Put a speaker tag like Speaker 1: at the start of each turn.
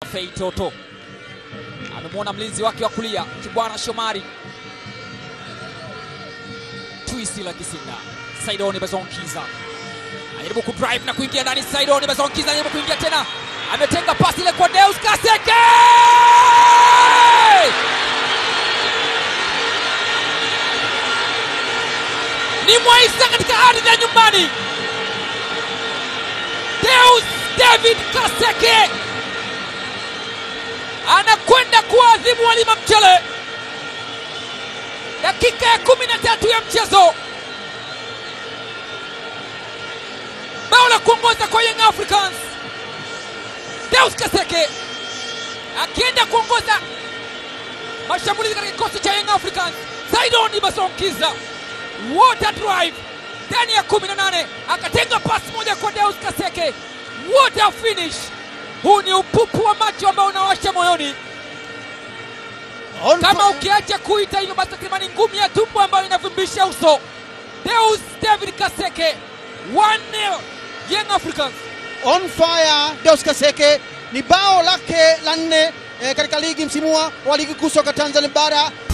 Speaker 1: Fei Toto amemwona mlinzi wake wa kulia Kibwana Shomari twisi la Kisinda. Saidoni Bazonkiza anajaribu kudrive na kuingia ndani. Saidoni Bazonkiza anajaribu kuingia tena, ametenga pasi ile kwa Deus Kaseke. Ni Mwaisa katika ardhi ya nyumbani. Deus David Kaseke anakwenda kuadhibu walima mchele. Dakika ya kumi na tatu ya mchezo, bao la kuongoza kwa Young Africans. Deus Kaseke akienda kuongoza mashambulizi katika kikosi cha Young Africans. Saidoni Basonkiza water drive ndani ya 18 akatenga pasi moja kwa Deus Kaseke, water finish. Huu ni upupu wa macho ambao unawasha moyoni
Speaker 2: On
Speaker 1: kama
Speaker 2: fi-
Speaker 1: ukiacha kuita hivyo basi takribani ngumi ya tumbo ambayo inavimbisha uso. Deus David Kaseke 1-0 Young Africans.
Speaker 2: on fire Deus Kaseke ni bao lake la nne eh, katika ligi msimu wa ligi kuu soka Tanzania bara